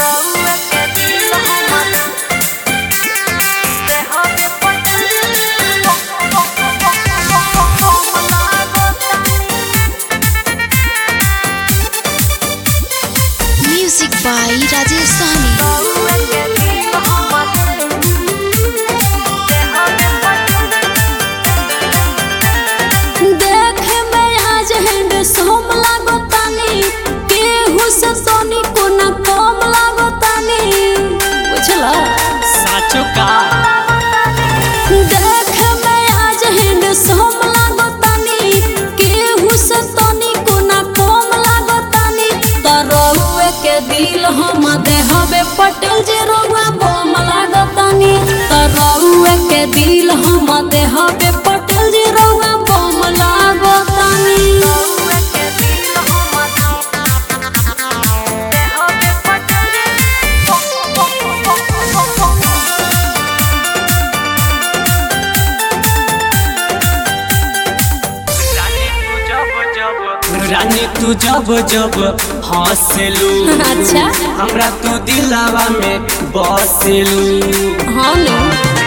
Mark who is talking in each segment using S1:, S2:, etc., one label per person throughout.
S1: Music बाई राजेश सहनी
S2: देखे में आज हैंड सोम लागो तानी केहू से सोनी को न कम लागो तानी बुझला
S3: साचो का
S2: देखे में आज हैंड सोम लागो तानी केहू से सोनी को न कम लागो तानी तरहुए के दिल हम देहबे पटेल जे रोवा बम लागो तानी तरहुए के दिल हम देहबे पटेल जे रोवा बम लागो तानी
S3: रानी तू जब जब हंसलू
S2: अच्छा
S3: हमरा तू दिलावा में बसलू
S2: हाँ नो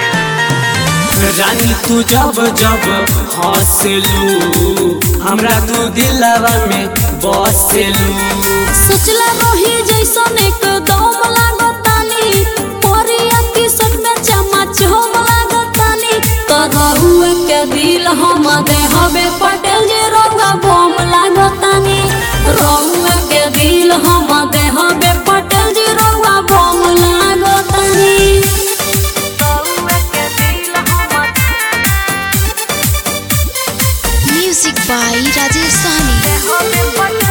S3: रानी तू जब जब हंसलू हमरा तू दिलावा में बसलू
S2: सोचला रही जैसन एक दम लागतानी परिया की सट में चमच हम लागतानी तरहुए के दिल हम देहबे पटेल जे रंगा बम लागतानी रहुए के दिल हम देहबे पटेल जे रंगा बम लागतानी
S1: म्यूजिक बाई राजेश सहनी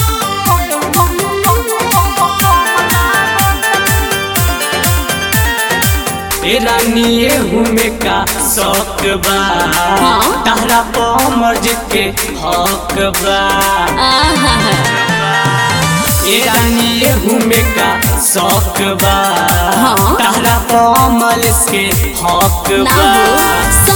S3: ए रानी एहू में का शौक बा
S2: हाँ?
S3: तारा पमर्ज के हक बा
S2: आहा
S3: ए रानी एहू में का शौक बा
S2: हाँ?
S3: तारा पमल के हक
S2: ना
S3: बा
S2: हो